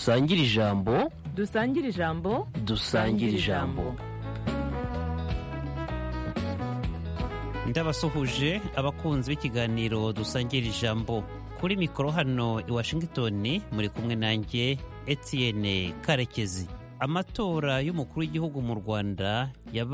dusangire ijambo dusangire ijambo dusangire ijambo ndabasuhuje abakunzi b'ikiganiro dusangira ijambo kuri mikoro hano i washington muri kumwe nanjye etienne karekezi amatora y'umukuru w'igihugu mu rwanda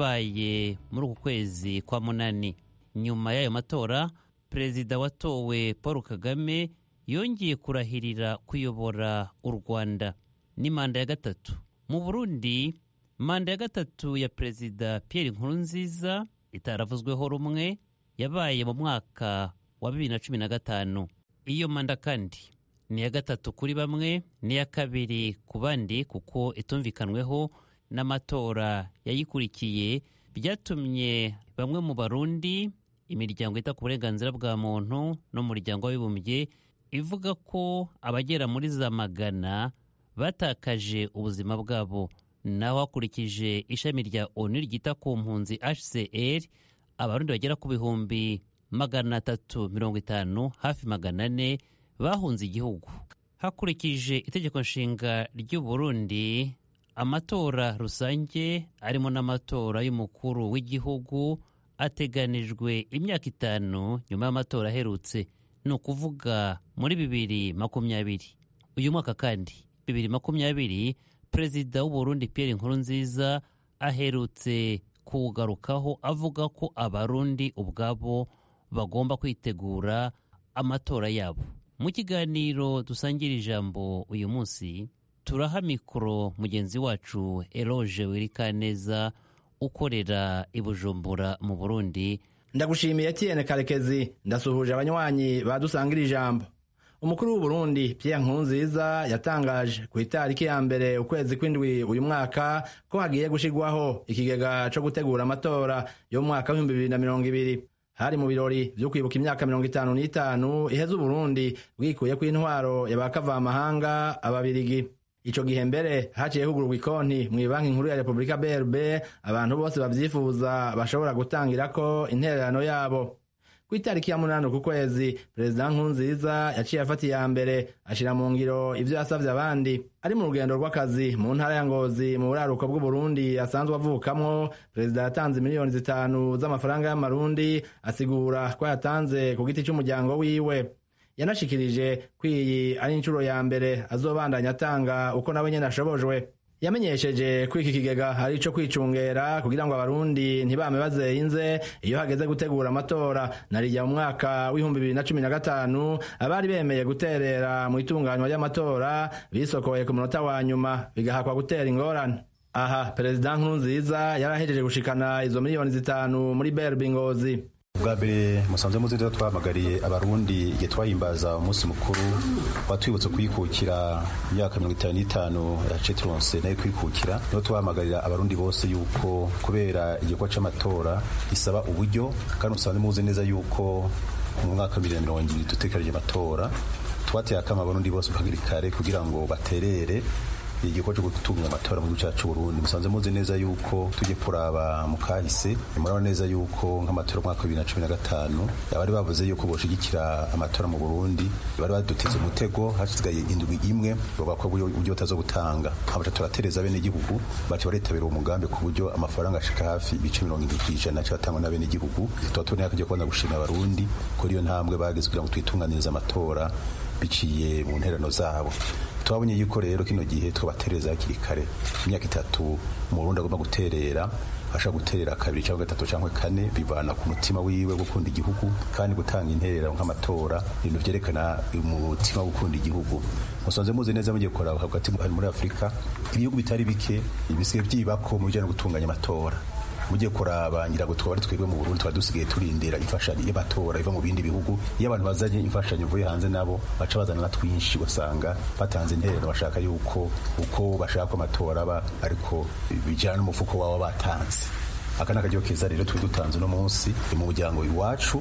yabaye muri uku kwezi kwa munani nyuma y'ayo matora perezida watowe paul kagame yongeye kurahirira kuyobora u rwanda ni manda ya gatatu mu burundi manda ya gatatu ya perezida pierre nkurunziza itaravuzweho rumwe yabaye mu mwaka wa bibiri na cumi na gatanu iyo manda kandi ni iya gatatu kuri bamwe n'iya kabiri ku bandi kuko itumvikanweho n'amatora yayikurikiye byatumye bamwe mu barundi imiryango ita ku burenganzira bwa muntu n'umuryango w'abibumbye ivuga ko abagera muri za magana batakaje ubuzima bwabo naho hakurikije ishami rya onu ryita ku mpunzi hcr abarundi bagera ku bihumbi magana atatu mirongo itanu hafi magana ane bahunze igihugu hakurikije itegeko nshinga ry'u Burundi amatora rusange arimo n'amatora y'umukuru w'igihugu ateganijwe imyaka itanu nyuma y'amatora aherutse ni ukuvuga muri bibiri makumyabiri uyu mwaka kandi bibiri makumyabiri perezida w'u Burundi Pierre Nkurunziza aherutse kuwugarukaho avuga ko abarundi ubwabo bagomba kwitegura amatora yabo mu kiganiro dusangira ijambo uyu munsi turaha mikoro mugenzi wacu eroge wirikaneza ukorera i bujumbura mu burundi ndagushimiye Etienne karekezi ndasuhuje abanywanyi badusangira ijambo umukuru w'uburundi Pierre Nkurunziza yatangaje ku itariki ya mbere ukwezi kw'indwi uyu mwaka ko hagiye gushirwaho ikigega co gutegura amatora yo mu mwaka w'ibihumbi bibiri na mirongo ibiri hari mu birori vyo kwibuka imyaka mirongo itanu n'itanu iheze uburundi bwikuyeko intwaro y'abakavamahanga ababirigi ico gihe mbere haciye hugururwa ikonti mw'ibanki nkuru ya repubulika brb abantu bose bavyifuza bashobora gutangirako intererano yabo ku itariki ya munani ku kwezi perezida nkurunziza yaciye afata iya mbere ashira mu ngiro ivyo yasavye abandi ari mu rugendo rw'akazi mu ntara ya ngozi mu buraruko bw'uburundi asanzwe avukamwo perezida yatanze miliyoni zitanu z'amafaranga y'amarundi asigura ko yatanze ku giti c'umuryango wiwe yanashikirije ko iyi ari inshuro ya mbere azobandanya atanga uko nawe nyene ashobojwe yamenyesheje ko iki kigega ari ico kwicungera kugira ngo abarundi ntibame bazeyinze iyo hageze gutegura amatora narijya mu mwaka w'ibihumbi bibiri na cumi na gatanu abari bemeye guterera mu itunganywa ry'amatora bisokoye ku munota wa nyuma bigahakwa gutera ingorane aha perezida nkurunziza yarahejeje gushikana izo miliyoni zitanu muri berbi ngozi bwa mbere musanze muzi rero twahamagariye abarundi igihe twahimbaza umunsi mukuru watwibutse kwikukira imyaka mirongo itanu n'itanu yace turonse nayo kwikukira niho twahamagarira abarundi bose yuko kubera igikorwa c'amatora gisaba uburyo kandi musanze muzi neza yuko mu mwaka wa bibiri na mirongo ibiri dutekereje amatora twateye akama abarundi bose kuhagiri kare kugira ngo baterere igikorwa cyo gutunganya amatora mu gihugu cyacu Burundi musanze muzi neza yuko tujye kuraba mu kahise murabona neza yuko nk'amatora mwaka wa bibiri na cumi na gatanu abari bavuze yuko boshigikira amatora mu Burundi bari baduteze umutego hasigaye indwi imwe bakwa uburyo batazo gutanga abaca turatereza bene igihugu baca baritabira uwo mugambi ku buryo amafaranga ashika hafi ibice mirongo indwi kw'ijana cyatangwa na bene igihugu tuba tuboneye akajya kubona gushima abarundi kuri iyo ntambwe bageze kugira ngo twitunganirize amatora biciye mu nterano zabo twabonye yuko rero kino gihe twabatereza hakiri kare imyaka itatu mu Burundi agomba guterera ashaka guterera kabiri cyangwa gatatu cyangwa kane bivana ku mutima wiwe gukunda igihugu kandi gutanga interera nk'amatora ibintu vyerekana umutima wo gukunda igihugu musanze muzi neza mugiye kuraba hagati muri Afurika ibihugu bitari bike bisigaye vyibako mu bijanye no gutunganya amatora mugiye kuraba ngira ngo twari twebwe mu Burundi twari dusigaye turindira imfashanyo y'amatora iva mu bindi bihugu iyo abantu bazanye imfashanyo ivuye hanze nabo baca bazana na twinshi ugasanga batanze interero bashaka yuko uko bashaka amatora aba ariko bijyana n'umufuko waba batanze aka ni akaryo keza rero turi dutanze uno munsi mu muryango iwacu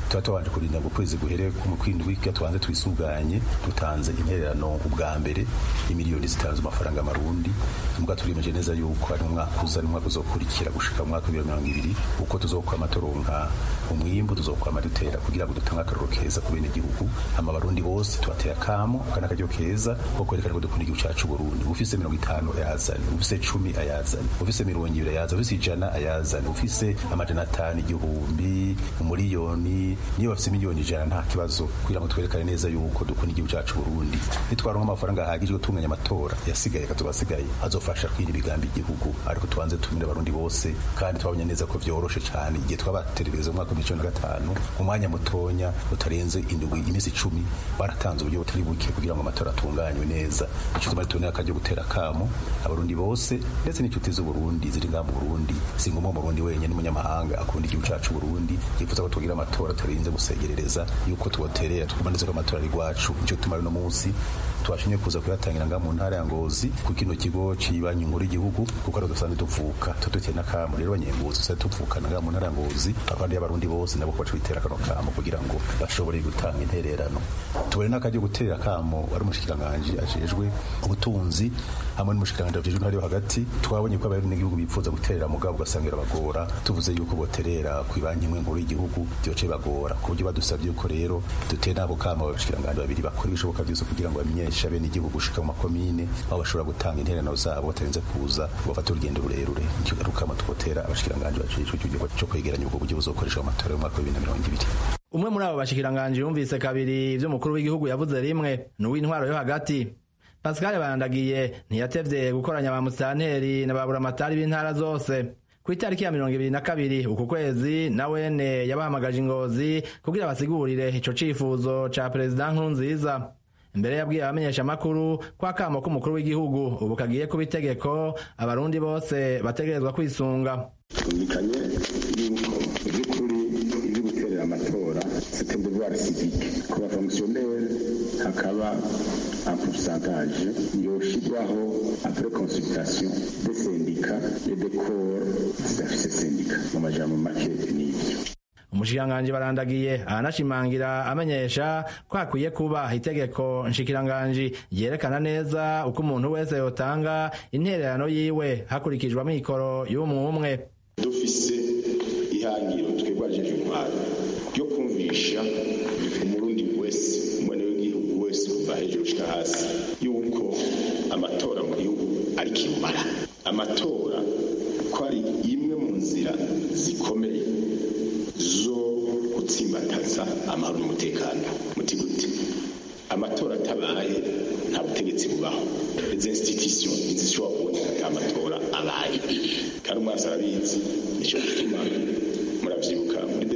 tuba tubanje kurinda ngo ukwezi guhere mu kwindwi kugira tubanze twisuganye dutanze intererano ubwa mbere imiliyoni zitanze amafaranga amarundi muga turimeje neza yuko ari umwaka uza ari umwaka uzokurikira gushika mu mwaka w'ibihumbi mirongo ibiri uko tuzokwama turonka umwimbu tuzokwama dutera kugira ngo dutange akaroro keza ku bene igihugu hama abarundi bose tubateye akamo kana akaryo keza ko kwerekana ko dukunda igihugu cacu Burundi ufise mirongo itanu ayazane ufise cumi ayazane ufise mirongo ibiri ayazane ufise ijana ayazane ufise amajana atanu igihumbi umuriyoni niyo bafise miliyoni ijana nta kibazo kugira ngo twerekane neza yuko dukunda igihugu cacu Burundi nitwaronka amafaranga ahagije yo gutunganya amatora yasigaye katubasigaye azofasha kwira imigambi igihugu ariko tubanze tumire abarundi bose kandi twabonye neza ko vyoroshe cyane igihe twabaterereza mu mwaka wa bibiri na gatanu mu mwanya mutonya utarenze indwi iminsi icumi baratanze uburyo butari buke kugira ngo amatora atunganywe neza ico tumari tubonera akaryo gutera akamo abarundi bose ndetse n'inshuti z'uburundi ziri ngaha mu burundi si ngombwa umurundi wenyine n'umunyamahanga akunda igihugu cacu burundi yifuza ko tugira amatora tutarinze gusegerereza yuko tuboterera tukumaneze ko amatora ari rwacu ico tumari no munsi twashimye kuza kuyatangira ngaha mu ntara ya ngozi ku kino kigo cibanyi nkuru y'igihugu kuko ari dusanzwe tuvuka tuduteye n'akamo rero abanyengozi tusanzwe tuvukana ngaha mu ntara ya ngozi abandi y'abarundi bose nabo baca bitera kano kamo kugira ngo bashobore gutanga intererano tubone n'akaryo gutera akamo ari umushikiranganji ajejwe ubutunzi hamwe n'umushikiranganji ajejwe intwari yo hagati twabonye ko abari n'igihugu bipfuza guterera mugabo ugasanga birabagora tuvuze yuko boterera ku ibanki imwe nkuru y'igihugu byoce bagora ku buryo badusabye yuko rero duteye n'abo kamo abashikiranganji babiri bakora ibishoboka byose kugira ngo bamenyeshe bene igihugu gushika mu makomine aho bashobora gutanga intererano zabo batarinze kuza bafata urugendo rurerure nicyo rukama twotera abashikiranganji bajejwe icyo gikorwa cyo kwegeranya ubwo buryo buzokoreshwa mu matora y'umwaka wa bibiri na mirongo ibiri umwe muri abo bashikiranganji yumvise kabiri ivyo umukuru w'igihugu yavuze rimwe ni uw'intwaro yo hagati pascal barandagiye ntiyatevye gukoranya ba musitanteri na ba buramatari b'intara zose ku itariki ya mirongo ibiri na kabiri uku kwezi na wene yabahamagaje ingozi kugira basigurire ico cifuzo ca perezida nkurunziza mbere yabwiye abamenyeshamakuru ko akamo k'umukuru w'igihugu ubu kagiye kuba itegeko abarundi bose bategerezwa kwisunga twumvikanye yuko iby'ukuri ibyo guterera amatora c'était devoir civique ku bafonctionnaire hakaba un pourcentage yoshirwaho après consultation des syndicats et des corps zidafise syndicat mu majambo make n'ibyo umushikiranganji barandagiye aranashimangira amenyesha ko hakwiye kuba itegeko nshikiranganji ryerekana neza uko umuntu wese yotanga intererano yiwe hakurikijwe amikoro y'umwe umwe dufise ihangiro twebwe ajeje intwaro ryo kumvisha umurundi wese umwene w'igihugu wese kuva hejuru gushika hasi yuko amatora mu gihugu ari kirumara amatora ko ari imwe mu nzira zikomeye zo gutsimbataza amahoro n'umutekano muti gute amatora atabaye nta butegetsi bubaho izi institution ntizishobora kuboneka ata amatora abaye kandi umwasi arabizi nicyo gituma muravyibuka muri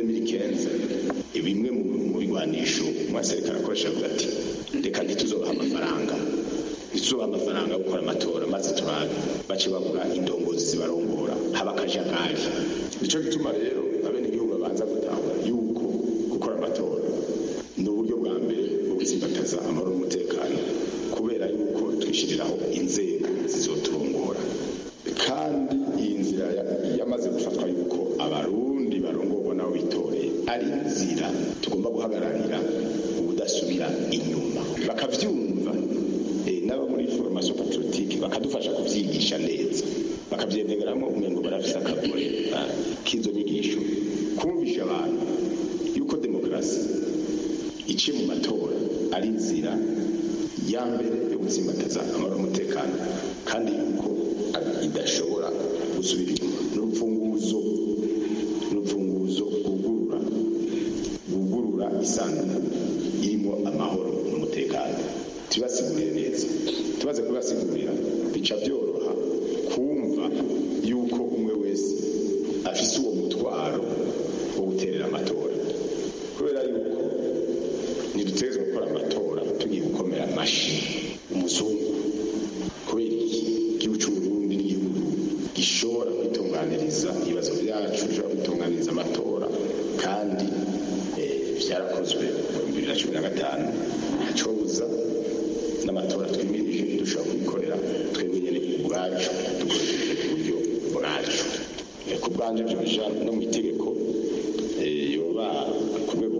2015 bimwe mu bigwanisho umwasi ariko arakoresha avuga ati reka ntituzobaha amafaranga ntituzobaha amafaranga yo gukora amatora maze turabe bace bagura indongozi zibarongora haba akajagari nico gituma rero abenegihugu babanza gutahura yuko gukora amatora ni uburyo bwa mbere bwo gutsimbataza amahoro n'umutekano kubera yuko twishyiriraho inzego zizoturongora kandi iyi nzira yamaze gufatwa yuko abarundi barongorwa nabo bitoreye ari inzira tugomba guhagararira ubudasubira inyuma bakavyumva n'abo muri formation patriotique bakadufasha kuvyigisha neza bakavyendegeramo umengo barafise akagore k'izo nyigisho kumvisha abantu yuko demokarasi iciye mu matora ari inzira ya mbere yo gutsimbataza amahoro n'umutekano kandi yuko idashobora gusubira inyuma n'urupfunguzo n'urupfunguzo rwugurura rwugurura isanduku irimo amahoro n'umutekano tubasigurire neza tubaze kubasigurira bica byoroha kumva yuko umwe wese afise uwo mutwaro wo guterera amatora kubera yuko ntidutegerezwa gukora amatora tugiye gukomera amashi umuzungu kubera iki igihugu cy'uburundi n'igihugu gishobora kwitunganiriza ibibazo byacu gishobora kwitunganiriza amatora kandi byarakozwe mu bibiri na cumi na gatanu ntacobuza n'amatora twimirije dushobora kubikorera twebwe nyine ubwacu dukoresheje uburyo bwacu ku bwanjye byoja no mu itegeko yoba ku rwego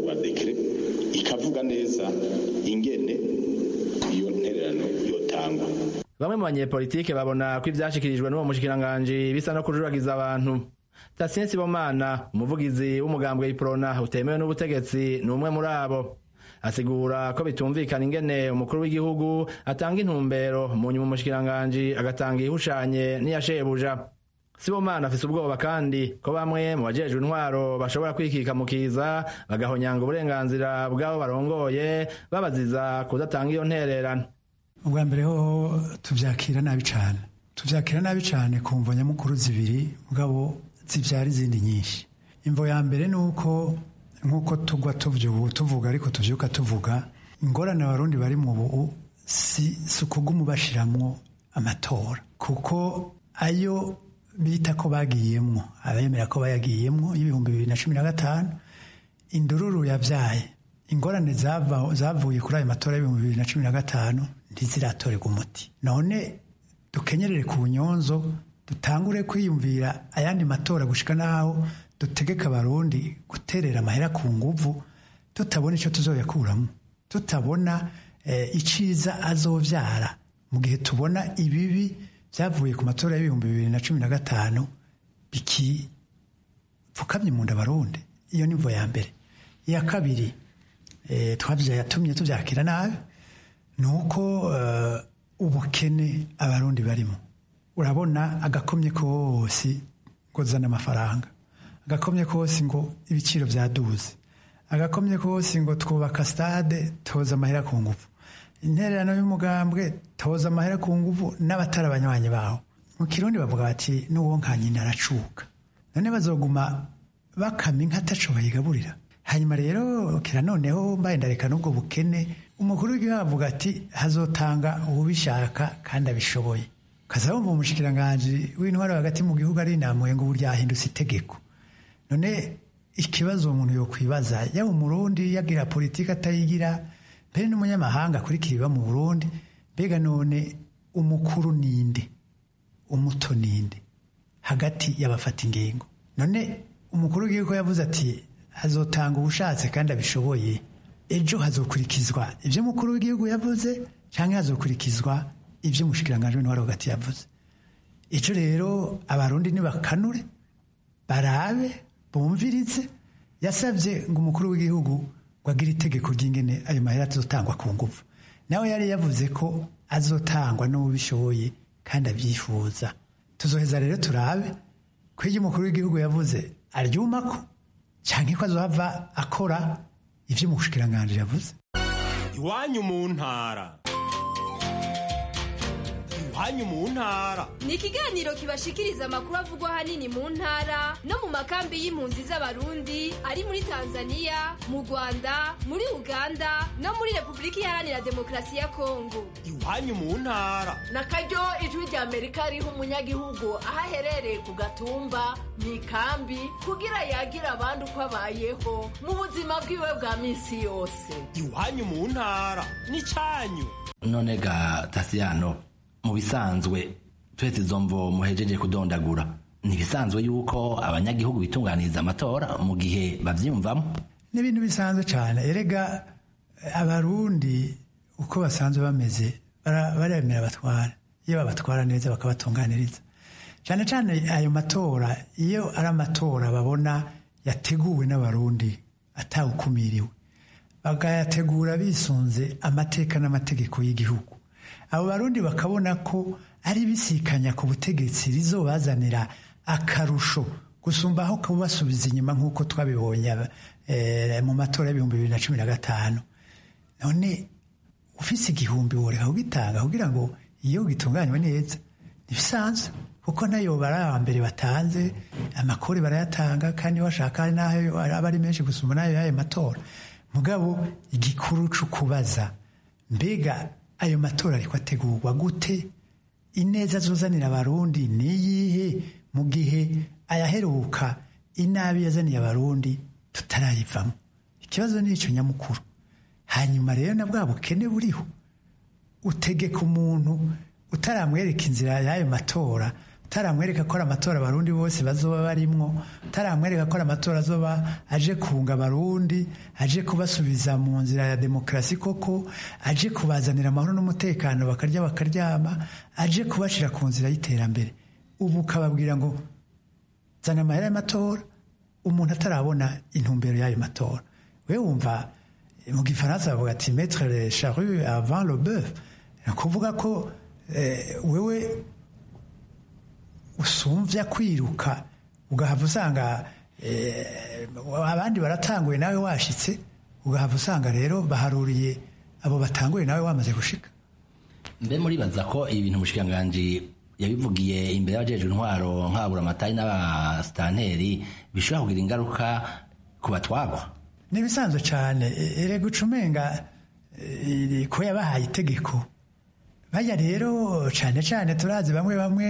rwa dekere ikavuga neza ingene iyo ntererano yotangwa bamwe mu banyepolitike babona ko ivyashikirijwe n'uwo mushikiranganji bisa no kujuragiza abantu Tatien Sibomana umuvugizi w'umugambwe iprona utemewe n'ubutegetsi ni umwe muri abo asigura ko bitumvikana ingene umukuru w'igihugu atanga intumbero mu nyuma umushikiranganji agatanga ihushanye n'iyashebuja Sibomana afise ubwoba kandi ko bamwe mu bajejwe intwaro bashobora kwikikamukiza bagahonyanga uburenganzira bw'abo barongoye babaziza kudatanga iyo ntererano ubwa mbere ho tubyakira nabi cyane tubyakira nabi cyane ku mvo nyamukuru zibiri mugabo zibyara izindi nyinshi imvo ya mbere ni uko nk'uko tugwa tuvuga ariko tubyuka tuvuga ingorane abarundi bari mu bubu si ukuguma ubashiramwo amatora kuko ayo bita ko bagiyemwo abemera ko bayagiyemwo y'ibihumbi bibiri na cumi na gatanu indururu yabyaye ingorane zavuye kuri ayo matora y'ibihumbi bibiri na cumi na gatanu ntiziratorerwa umuti none dukenyerere ku nyonzo dutangure kwiyumvira ayandi matora gushika naho dutegeka abarundi guterera amahera ku nguvu tutabona icyo tuzoyakuramo tutabona iciza azovyara mu gihe tubona ibibi byavuye ku matora y'ibihumbi bibiri na cumi na gatanu bikipfukamye mu nda abarundi iyo ni mvo ya mbere iya kabiri yatumye tubyakira nabi ni uko ubukene abarundi barimo urabona agakomye kose ngo zana amafaranga agakomye kose ngo ibiciro byaduze agakomye kose ngo twubaka stade toza amahera ku ngufu intererano y'umugambwe toza amahera ku ngufu n'abatari abanywanyi bawo mu kirundi bavuga bati n'uwo nka nyina aracuka none bazoguma bakama inka ataco bayigaburira hanyuma rero kira noneho mbaye ndareka n'ubwo bukene umukuru w'igihugu avuga ati hazotanga ubishaka kandi abishoboye kaza wumva umushikiranganji w'intwaro hagati mu gihugu ari inamuye ngo ubu ryahindutse itegeko none ikibazo umuntu yokwibaza yaba umurundi yagira politiki atayigira mbere n'umunyamahanga akurikira ibiba mu burundi mbega none umukuru ninde umuto ninde hagati y'abafata ingingo none umukuru w'igihugu yavuze ati hazotanga ubushatse kandi abishoboye ejo hazokurikizwa ibyo umukuru w'igihugu yavuze cyangwa hazokurikizwa ibyo umushikiranganji w'intwaro hagati yavuze icyo rero abarundi nibakanure barabe bumvirize yasabye ngo umukuru w'igihugu ngo agire itegeko ry'ingene ayo mahera azotangwa ku ngufu nawe yari yavuze ko azotangwa n'ubishoboye kandi abyifuza tuzoheza rero turabe ko iyo umukuru w'igihugu yavuze aryumako cyangwa ko azohava akora ibyo umushikiranganji yavuze iwanyu mu ntara iwanyu mu ntara ni ikiganiro kibashikiriza amakuru avugwa ahanini mu ntara no mu makambi y'impunzi z'abarundi ari muri tanzania mu rwanda muri uganda no muri repubulika iharanira demokarasi ya kongo iwanyu mu ntara na karyo ijwi rya amerika riha umunyagihugu aho aherereye ku gatumba mu ikambi kugira yagira abandi uko abayeho mu buzima bwiwe bwa minsi yose iwanyu mu ntara ni cyanyu none ga tasiyano mu bisanzwe twese izo mvo muhejeje kudondagura ni ibisanzwe yuko abanyagihugu bitunganiriza amatora mu gihe bavyiyumvamo ni ibintu bisanzwe cyane erega abarundi uko basanzwe bameze baremera batwara iyo babatwara neza bakabatunganiriza cyane cyane ayo matora iyo ari amatora babona yateguwe n'abarundi atawukumiriwe bakayategura bisunze amateka n'amategeko y'igihugu abo barundi bakabona ko ari bisikanya ku butegetsi rizobazanira akarusho gusumba aho kubasubiza inyuma nk'uko twabibonye mu matora y'ibihumbi bibiri na cumi na gatanu none ufise igihumbi woreka kugitanga kugira ngo iyo gitunganywe neza ntibisanzwe kuko nayo bari aba mbere batanze amakori barayatanga kandi bashaka hari n'aho aba ari menshi gusumba n'ayo y'ayo matora mugabo igikuru cyo kubaza mbega ayo matora ariko ategurwa gute ineza azuzanira abarundi niyihe mu gihe ayaheruka inabi yazaniye abarundi tutarayivamo ikibazo ni icyo nyamukuru hanyuma rero na bwa bukene buriho utegeka umuntu utaramwereka inzira y'ayo matora taramwereka ko ari amatora abarundi bose bazoba barimwo taramwereka ko ari amatora azoba aje kunga abarundi aje kubasubiza mu nzira ya demokarasi koko aje kubazanira amahoro n'umutekano bakarya bakaryama aje kubashira ku nzira y'iterambere ubu ukababwira ngo zana amahera y'amatora umuntu atarabona intumbero y'ayo matora we wumva mu gifaransa bavuga ati metre le charrue avant le bœuf ni ukuvuga ko wewe usumvya kwiruka ugahava usanga abandi baratanguye nawe washitse ugahava usanga rero baharuriye abo batanguye nawe wamaze gushika mbe muribaza ko ibintu umushikiranganji yabivugiye imbere y'abajejwe intwaro nkabura amatari n'abasitanteri bishobora kugira ingaruka ku batwagwa ni ibisanzwe cyane erega ucumenga ko yabahaye itegeko bajya rero cyane cyane turazi bamwe bamwe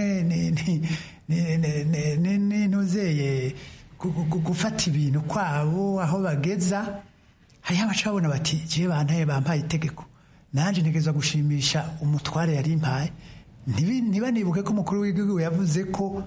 n'intuzeye gufata ibintu kwabo aho bageza hariho abacabona bati jiye bantaye bampaye itegeko nanjye ntegereza gushimisha umutware yari impaye ntibanibuke ko umukuru w'igihugu yavuze ko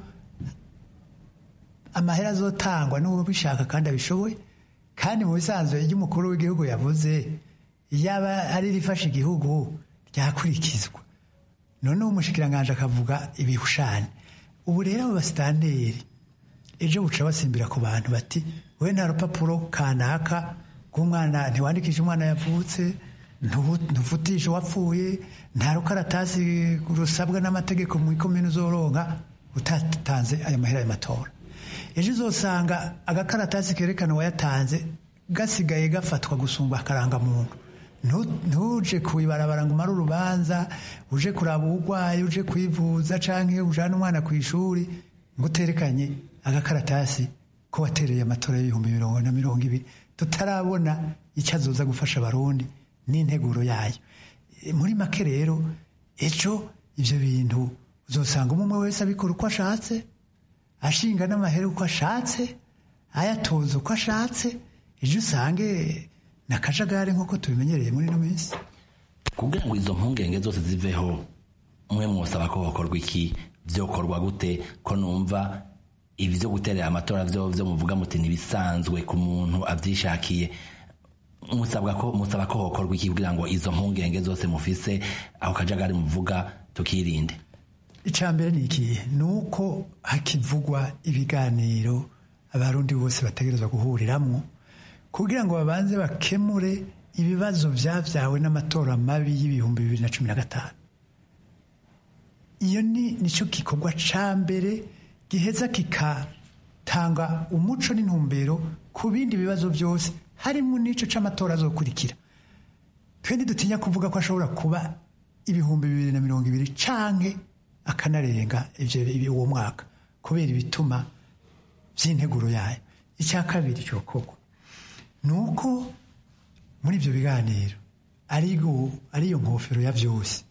amahera azotangwa n'ubishaka kandi abishoboye kandi mu bisanzwe iyo umukuru w'igihugu yavuze yaba ari rifashe igihugu ryakurikizwa noneho umushyikiranganje akavuga ibihushane ubu rero abo basitanteri ejo buca basimbira ku bantu bati we nta rupapuro kanaka rw'umwana ntiwandikishe umwana yavutse ntuvutishe uwapfuye nta rukaratasi rusabwa n'amategeko mu ikomini uzoronka utatanze ayo mahera y'amatora ejo uzosanga agakaratasi kerekana uwayatanze gasigaye gafatwa gusumba akarangamuntu ntuje kubibarabara ngo umare urubanza uje kuraba uburwayi uje kwivuza cyangwa ujyana umwana ku ishuri ngo uterekanye agakaratasi ko watereye amatora y'ibihumbi mirongo na mirongo ibiri tutarabona icyo azoza gufasha abarundi n'integuro yayo muri make rero ejo ibyo bintu uzasanga umwe wese abikora uko ashatse ashinga n'amahera uko ashatse ayatoza uko ashatse ejo usange ni akajagari nk'uko tubimenyereye muri ino minsi kugira ngo izo mpungenge zose ziveho mwe mwosaba ko hakorwa iki byokorwa gute ko numva ibi byo guterera amatora byo byo muvuga muti ntibisanzwe ku muntu abyishakiye musabwa ko musaba ko hokorwa iki kugira ngo izo mpungenge zose mufise aho kajagari muvuga tukirinde icya mbere ni ikihe ni uko hakivugwa ibiganiro abarundi bose bategerezwa guhuriramo kugira ngo babanze bakemure ibibazo byabyawe n'amatora mabi y'ibihumbi bibiri na cumi na gatanu iyo ni nicyo gikorwa cya mbere giheza kikatanga umuco n'intumbero ku bindi bibazo byose harimo n'icyo cy'amatora azokurikira twende dutinya kuvuga ko ashobora kuba ibihumbi bibiri na mirongo ibiri canke akanarenga ibyo uwo mwaka kubera ibituma by'integuro yayo icya kabiri cyokorwa ni uko muri ibyo biganiro ariyo nkofero ya byose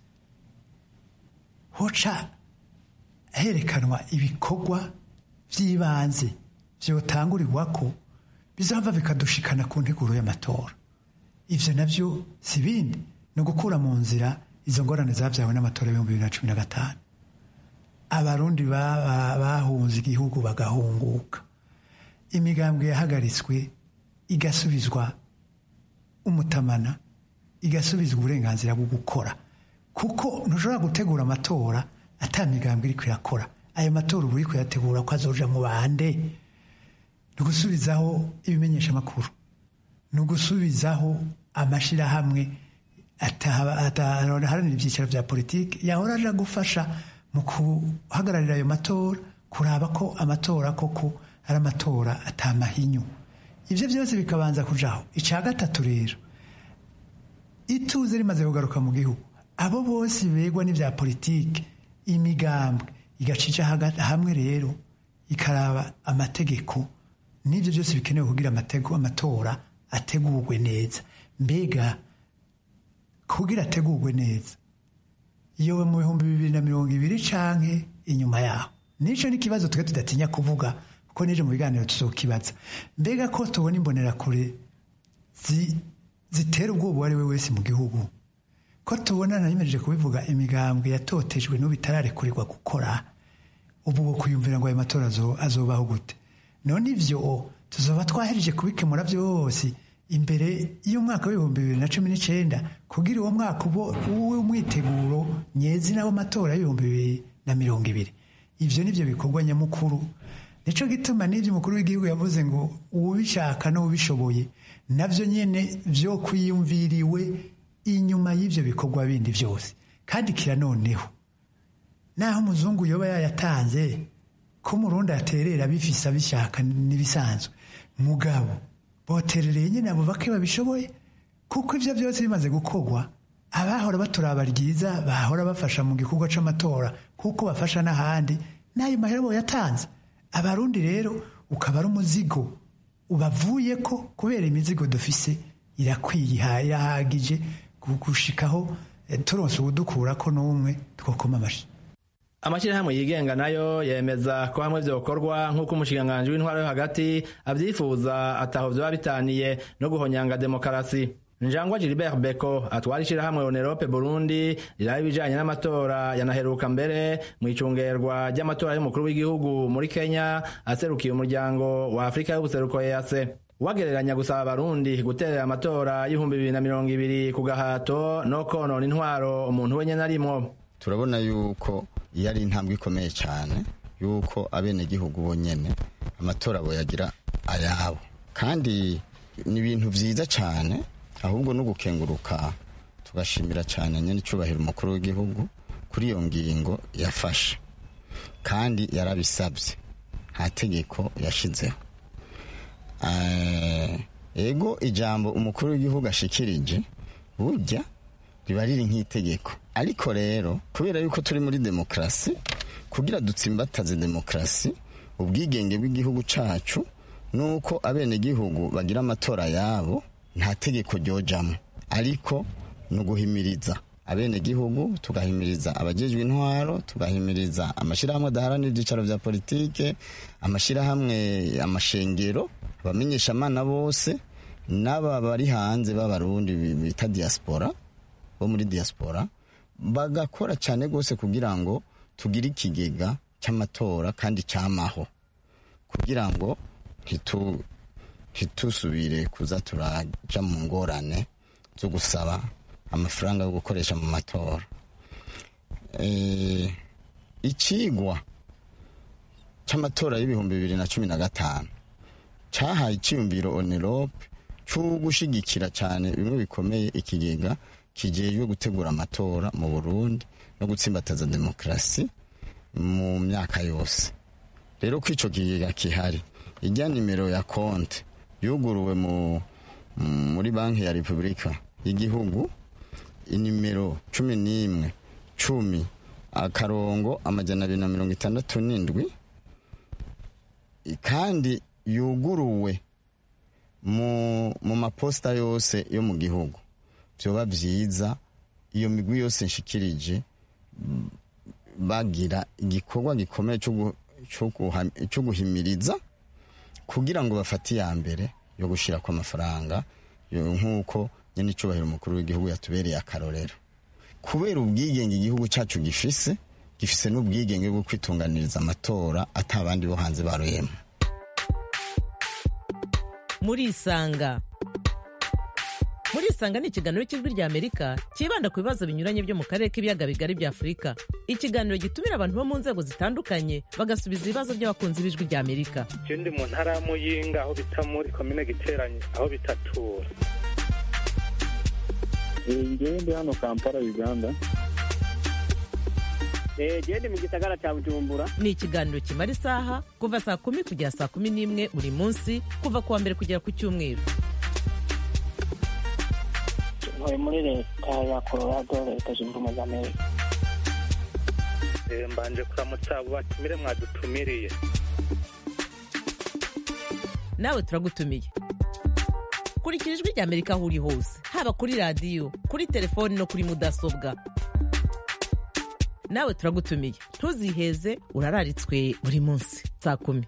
hoca herekanwa ibikorwa by'ibanze byotangurirwa ko bizava bikadushikana ku nteguro y'amatora ibyo nabyo si bindi ni ugukura mu nzira izo ngorane zabyawe n'amatora y'ibihumbi bibiri na cumi na gatanu abarundi bahunze igihugu bagahunguka imigambwe yahagaritswe igasubizwa umutamana igasubizwa uburenganzira bwo gukora kuko ntushobora gutegura amatora atamigambwe iri kuyakora ayo matora uba uri kuyategura ko azoja mu bande ni ugusubizaho ibimenyesha amakuru ni ugusubizaho amashyirahamwe ataharanira ibyiciro bya politiki yahora aje gufasha mu guhagararira ayo matora kuraba ko amatora koko ari amatora atamahinyu ibyo byose bikabanza kujaho icya gatatu rero ituze rimaze kugaruka mu gihugu abo bose begwa n'ibya politiki imigambwe igacica hamwe rero ikaraba amategeko n'ibyo byose bikenewe kugira amatora ategurwe neza mbega kugira ategurwe neza iyo mu bihumbi bibiri na mirongo ibiri canke inyuma yaho nicyo n'ikibazo twe tudatinya kuvuga kuko nije mu biganiro tuzokibaza mbega ko tubona imbonerakure zitera ubwoba uwo ari we wese mu gihugu ko tubona nayimejeje kubivuga imigambwe yatotejwe n'ubu itararekurigwa gukora ubu wo kuyumvira ngo ayo matora azobaho gute none ivyo tuzoba twahereje kubikemura byose imbere y'umwaka w'ibihumbi bibiri na cumi n'icenda kugira uwo mwaka ubo uwe umwiteguro nyezina w'amatora y'ibihumbi bibiri na mirongo ibiri ivyo nivyo bikorwa nyamukuru nico gituma n'ivyo umukuru w'igihugu yavuze ngo uwubishaka n'uwubishoboye navyo nyene vyo kwiyumviriwe inyuma y'ivyo bikorwa bindi vyose kandi kira noneho naho umuzungu yoba yayatanze ko umurundi aterera bifise abishaka n'ibisanzwe mugabo boterereye nyine abo bake babishoboye kuko ivyo byose bimaze gukorwa abahora baturaba ryiza bahora bafasha mu gikorwa c'amatora kuko bafasha n'ahandi n'ayo mahera boyatanze abarundi rero ukaba ari umuzigo ubavuye ko kubera imizigo dufise irakwiye irahagije gushikaho turonse uwudukurako n'umwe twokoma amashi amashyirahamwe yigenga nayo yemeza ko hamwe vyokorwa nk'uko umushikiranganji w'intwaro yo hagati avyifuza ataho vyoba bitaniye no guhonyanga demokarasi njangwa gilbert beko atwara ishirahamwe onerope burundi riraba ibijanye n'amatora yanaheruka mbere mu icungerwa ry'amatora y'umukuru w'igihugu muri kenya aserukiye umuryango wa afurika y'ubuseruko ease wagereranya gusaba abarundi guterera amatora y'ibihumbi bibiri na mirongo ibiri ku gahato no konona intwaro umuntu wenyene arimwo turabona yuko iyo ari intambwe ikomeye cyane yuko abenegihugu bonyene amatora boyagira ayabo kandi ni ibintu vyiza cyane ahubwo no gukenguruka tugashimira cyane nyene icubahiro umukuru w'igihugu kuri iyo ngingo yafashe kandi yarabisabye nta tegeko yashizeho ego ijambo umukuru w'igihugu ashikirije burya riba riri nk'itegeko ariko rero kubera yuko turi muri demokarasi kugira dutsimbataze demokarasi ubwigenge bw'igihugu cacu nuko abenegihugu bagira amatora yabo nta tegeko ryojamo ariko ni uguhimiriza abenegihugu tugahimiriza abajejwe intwaro tugahimiriza amashyirahamwe adaharanira ibyicaro vya politike amashyirahamwe amashengero abamenyeshamana bose n'aba bari hanze b'abarundi bita diaspora bo muri diaspora bagakora cyane rwose kugira ngo tugire ikigega cy'amatora kandi cyamaho kugira ngo ntitusubire kuza turaja mu ngorane zo gusaba amafaranga yo gukoresha mu matora ikigwa cy'amatora y'ibihumbi bibiri na cumi na gatanu cyahaye icyiyumviro onerope cyo gushyigikira cyane bimwe bikomeye ikigega kijejwe gutegura amatora mu burundi no gutsimbataza demokarasi mu myaka yose rero ko icyo kigega kihari ijya nimero ya konti yuguruwe muri banki ya repubulika y'igihugu inimero cumi n'imwe cumi akarongo amajana abiri na mirongo itandatu n'indwi kandi yuguruwe mu maposita yose yo mu gihugu byoba byiza iyo migwi yose nshikirije bagira igikorwa gikomeye cyo guhimiriza kugira ngo bafate iya mbere yo gushyira ku amafaranga nk'uko nyine icyubahiro umukuru w'igihugu yatubereye akarorero kubera ubwigenge igihugu cyacu gifise gifise n'ubwigenge bwo kwitunganiriza amatora atabandi bo hanze baroyemo murisanga murisanga ni ikiganiro cy'ijwi rya amerika cyibanda ku bibazo binyuranye byo mu karere k'ibiyaga bigari bya afurika ikiganiro gitumira abantu bo mu nzego zitandukanye bagasubiza ibibazo by'abakunzi b'ijwi rya amerika je ndi mu ntara ya muyinga aho bita muri komine giteranye aho bitatura ngewe ndi hano kampala uganda gende mu gisagara cya bujumbura ni ikiganiro kimara isaha kuva saa kumi kugera saa kumi n'imwe buri munsi kuva ku wa mbere kugera ku cyumweru ntuye muri leta ya colorado leta zunze ubumwe za amerika mbanje kuramutsa abo batumire mwadutumiriye nawe turagutumiye kurikira ijwi rya amerika aho uri hose haba kuri radiyo kuri telefoni no kuri mudasobwa nawe turagutumiye ntuziheze urararitswe buri munsi saa kumi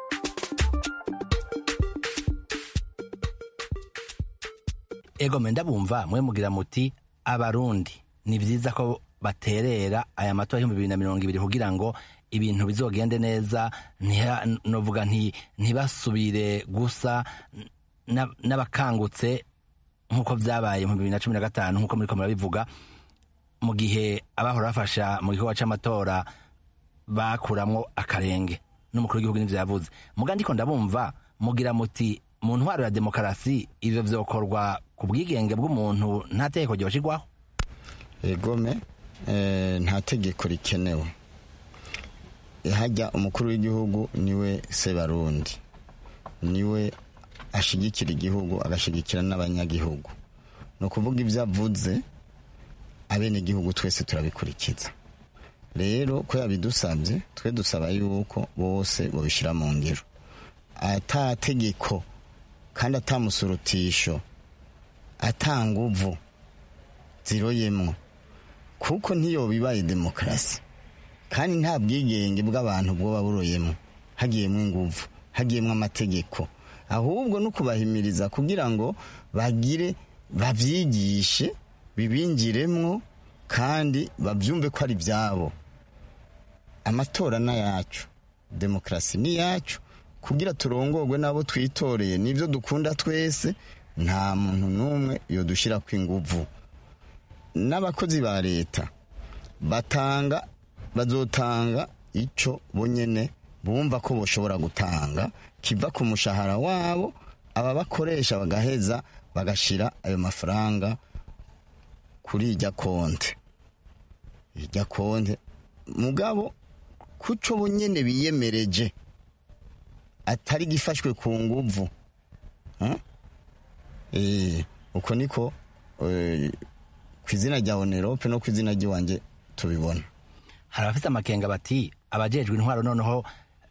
ego ndabumva mwe mugira muti abarundi ni byiza ko baterera aya matora y'ibihumbi bibiri na mirongo ibiri kugira ngo ibintu bizogende neza ntiha- novuga nti ntibasubire gusa na- n'abakangutse nk'uko byabaye mu bibiri na cumi na gatanu nk'uko muriko murabivuga mu gihe abahora bafasha mu gikorwa c'amatora bakuramwo akarenge n'umukuru w'igihugu n'ivyo yavuze muga ndiko ndabumva mugira muti mu ntwaro ya demokarasi ivyo vyokorwa ku bwigenge bw'umuntu nta tegeko ryoshirwaho egome eh, nta tegeko rikenewe hajya umukuru w'igihugu niwe sebarundi niwe ashigikira igihugu agashigikira n'abanyagihugu ni ukuvuga ibyo avuze abenegihugu twese turabikurikiza rero ko yabidusabye twe dusaba yuko bose babishyira mu ngiro ata tegeko kandi atamusurutisho atanguvu ziroyemwo kuko ntiyo bibaye demokarasi kandi nta bwigenge bw'abantu bwoba buroyemo hagiyemo inguvu hagiyemo amategeko ahubwo no kubahimiriza kugira ngo bagire babyigishe bibingiremwo kandi babyumve ko ari ibyabo amatora ni ayacu demokarasi ni iyacu kugira turongorwe n'abo twitoreye n'ibyo dukunda twese nta muntu n'umwe yodushyira ku inguvu n'abakozi ba leta batanga bazotanga icyo bonyine bumva ko bashobora gutanga kiva ku mushahara wabo aba bakoresha bagaheza bagashyira ayo mafaranga kuri ijya konti ijya konti mugabo kuco bonyine biyemereje atari gifashwe ku nguvu uko niko ku izina rya onerope no ku izina ry'iwanjye tubibona hari abafite amakenga bati abajejwe intwaro noneho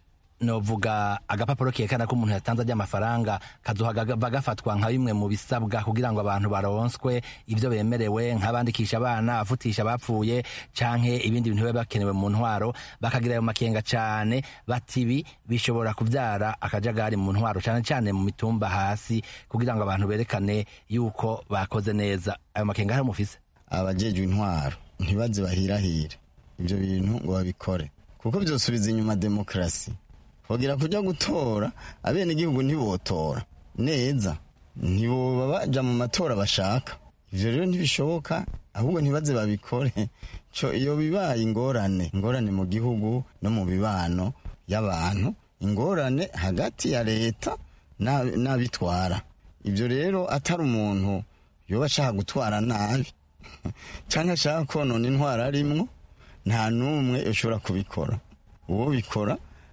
novuga agapapuro kerekana ko umuntu yatanze ajya amafaranga kazohava gafatwa nka bimwe mu bisabwa kugira ngo abantu baronswe ibyo bemerewe nk'abandikisha abana afutisha abapfuye canke ibindi bintu biba bakenewe mu ntwaro bakagira ayo makenga cane bati ibi bishobora kuvyara akajagari mu ntwaro cane cane mu mitumba hasi kugira ngo abantu berekane yuko bakoze neza ayo makenga hari mufise abajejwe intwaro ntibaze bahirahire ibyo bintu ngo babikore kuko byosubiza inyuma demokarasi bagira kujya gutora abenegihugu ntibotora neza ntiboba baja mu matora bashaka ivyo rero ntibishoboka ahubwo ntibaze babikore co iyo bibaye ingorane ingorane mu gihugu no mu bibano y'abantu ingorane hagati ya leta n'abitwara ivyo rero atari umuntu yoba ashaka gutwara nabi canke ashaka konona intwara arimwo nta n'umwe ushobora kubikora uwo bikora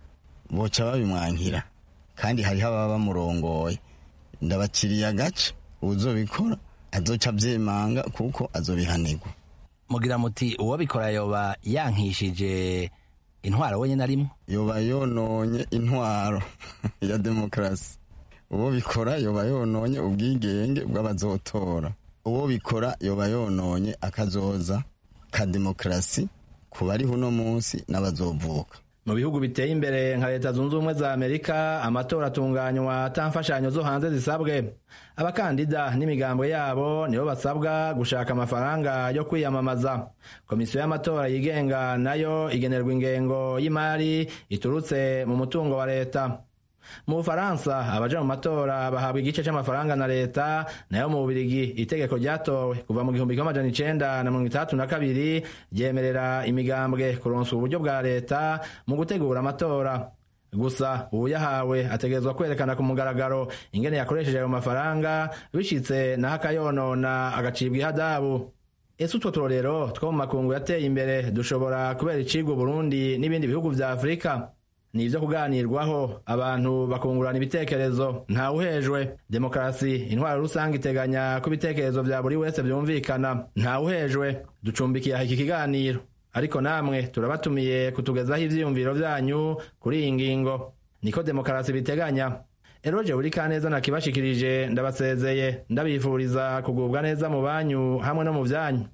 boca babimwankira kandi hariho ababa bamurongoye ndabakiriye agace uzobikora azoca abyemanga kuko azobihanirwa mugira muti uwo bikora yoba yankishije intwaro wenyine arimo yoba yononye intwaro ya demokarasi uwo bikora yoba yononye ubwigenge bw'abazotora uwo bikora yoba yononye akazoza ka demokarasi ku bariho uno munsi n'abazovuka mu bihugu biteye imbere nka leta zunze ubumwe za amerika amatora atunganywa ata mfashanyo zo hanze zisabwe abakandida n'imigambwe yabo nibo basabwa gushaka amafaranga yo kwiyamamaza komisiyo y'amatora yigenga nayo igenerwa ingengo y'imari iturutse mu mutungo wa leta mu bufaransa abaja mu matora bahabwa igice c'amafaranga na leta nayo mu bubirigi itegeko ryatowe kuva mu gihumbi kimwe amajana icenda na mirongo itandatu na kabiri ryemerera imigambwe kuronswa uburyo bwa leta mu gutegura amatora gusa uwuyahawe ategerezwa kwerekana ku mugaragaro ingene yakoresheje ayo mafaranga bishitse naho akayonona agacibwa ihadabu ese utwo turorero two mu makungu yateye imbere dushobora kubera icigwa Burundi n'ibindi bihugu vya afurika ni ibyo kuganirwaho abantu bakungurana ibitekerezo ntawuhejwe demokarasi intwaro rusange iteganya ko ibitekerezo bya buri wese byumvikana ntawuhejwe ducumbikiye iki kiganiro ariko namwe turabatumiye kutugezaho ivyiyumviro vyanyu kuri iyi ngingo niko demokarasi biteganya eroje buri kaneza nakibashikirije ndabasezeye ndabifuriza kugubwa neza mu banyu hamwe no mu vyanyu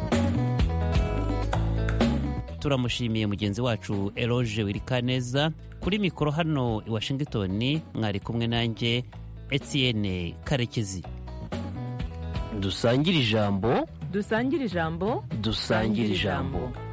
turamushimiye mugenzi wacu eroge wirikaneza kuri mikoro hano i washington mwari kumwe nanjye etienne karekezi dusangire ijambo dusangire ijambo dusangire ijambo